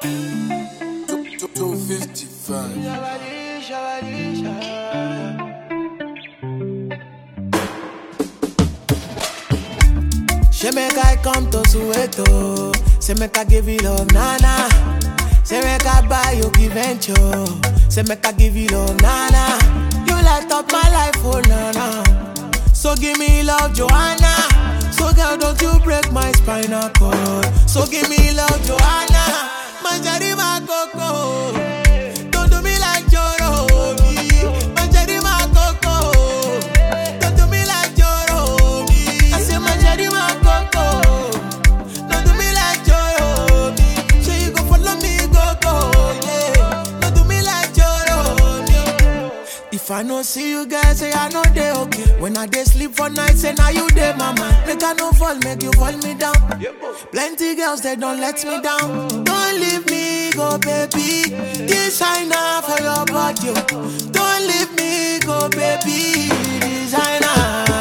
255. She make I come to Soweto. Say make I give you love, nana. Say make I buy you give venture. Say make I give you love, nana. You light up my life, oh nana. So give me love, Joanna. So girl, don't you break my spinal cord. So give me love, Joanna. Manjari my coco. Don't do me like Joro. Manjari my coco. Don't do me like Joro. I say Manjari my coco. Don't do me like Joro. Say you go follow me, go go. Yeah. Don't do me like Joro. If I no see you guys, say I know they okay. When I dey sleep for night, say now you dey mama. Make I no fall, make you fall me down. Plenty girls they don't let me down. Don't leave me go, baby. Designer for your body. oh. Don't leave me go, baby. Designer.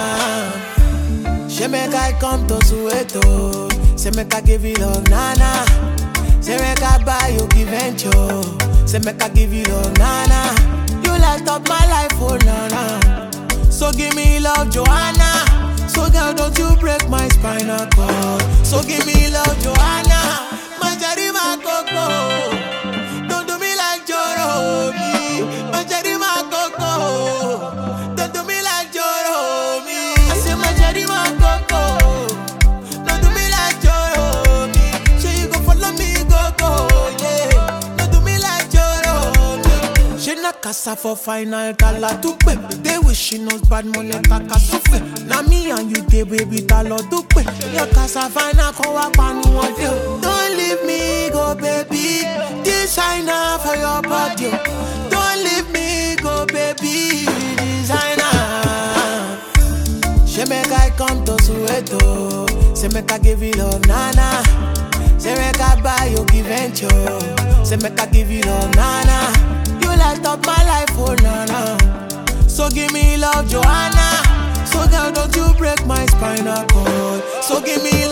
She make I come to Soweto. Say make I give you love, nana. Say make I buy you give venture. Say make I give you love, nana. You light up my life, oh nana. So give me love, Joanna. So girl, don't you break my spinal cord. So give me love, Joanna. Manjari my coco. Don't do me like Joro. me. Manjari my coco. Don't do me like Joro. me. I say Manjari my coco. Don't do me like Joro. me. Say you go follow me, go go. Yeah. Don't do me like Joro. me. She na casa for final tala tupe. They wish she knows bad money kaka sufe. Na me and you dey baby talo dupe. Your casa final ko wa panu one day. Don't leave me go baby. Designer for your body. oh. Don't leave me go baby. Designer. She make I come to Soweto. Say make I give you love, nana. Say make I buy you give venture. Say make I give you love, nana. You light up my life, oh nana. So give me love, Joanna. So girl, don't you break my spinal cord. So give me